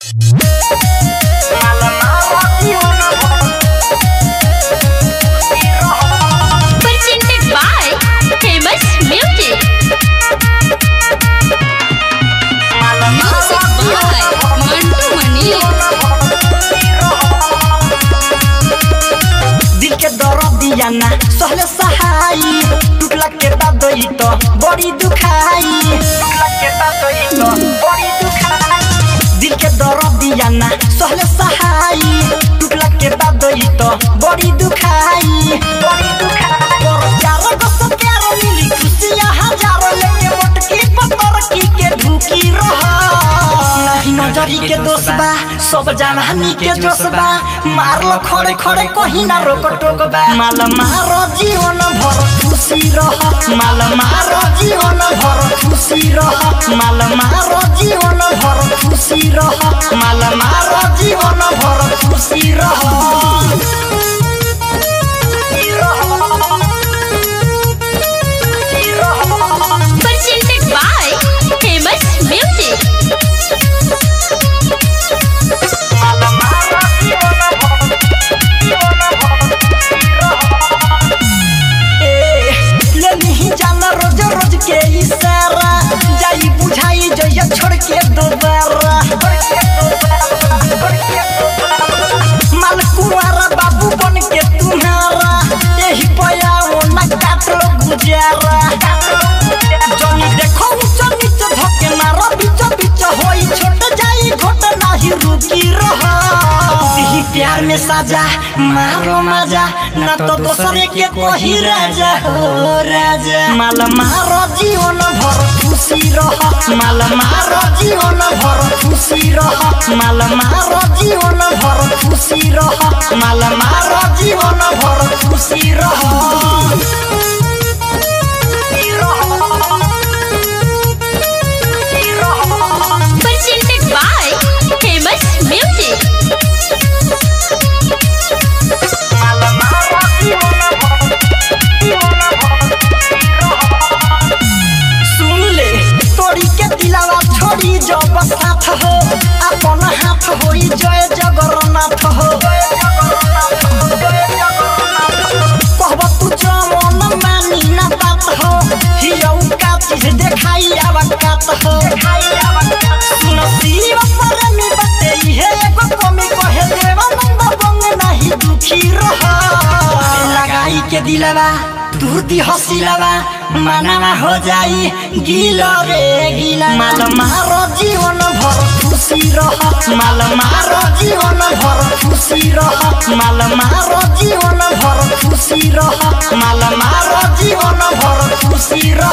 Presented by Famous Music. Music by Mantu Mani. दिल के दर्द दिया ना सहले सहाई टूटला के बाद ई तो बड़ी दुखाई टूटला के बाद ई तो बड़ी दुखाई दिल के दर्द दिया ना सहले सहाई टूटला के बाद ई तो बड़ी दुखाई बड़ी दुखाई और चार गो सब प्यार मिली खुशियां हजार लेके मोटकी पत्थर की के ढूकी रहा नहीं नजरी के दोष बा सब जवानी के जोश बा मारलो खड़े खड़े कहीं ना रोक टोक बा माल मारो जीवन भर खुशी रह माल मारो जीवन भर खुशी रह माल मारो जीवन भर खुशी रह माल मारो जीवन भर खुशी रह Presented by Famous Music. ए, ले नहीं जाना रोज रोज के इशारा जाई बुझाई जइया छोड़ के दोबारा माल कुंवारा बाबू बन के तुम्हारा यही पया वो ना काट लो गुजारा जनी देखो ऊंचा नीचे धके मारो बीच बीच होई छोट जाई घोट नाही रुकी रहा दिही प्यार में साजा मारो मजा ना तो दूसरे के कोही राजा हो राजा माल मारो जीवन भर खुशी रह माल मारो जीवन भर खुशी रह माल मारो जीवन भर खुशी रह माल मारो जीवन भर खुशी रह Presented by Famous Music. सुन ले तोरी के दिलावा छोड़ी जब साथ हो अपन हाथ होई जय जगन्नाथ हो कहब तू जमन मानी ना बात हो हियौ का चीज देखाई आवकात हो सुन शिव परमी बते इहे एगो कमी कहे देवानंद बंग नाही दुखी रह लगाई के दिलवा तुरती हसीलवा मानवा हो जाई गिलो रे गिला माल मारो जीवन भर खुशी रह माल मारो जीवन भर खुशी रह माल मारो जीवन भर खुशी रह माल मारो जीवन भर खुशी रह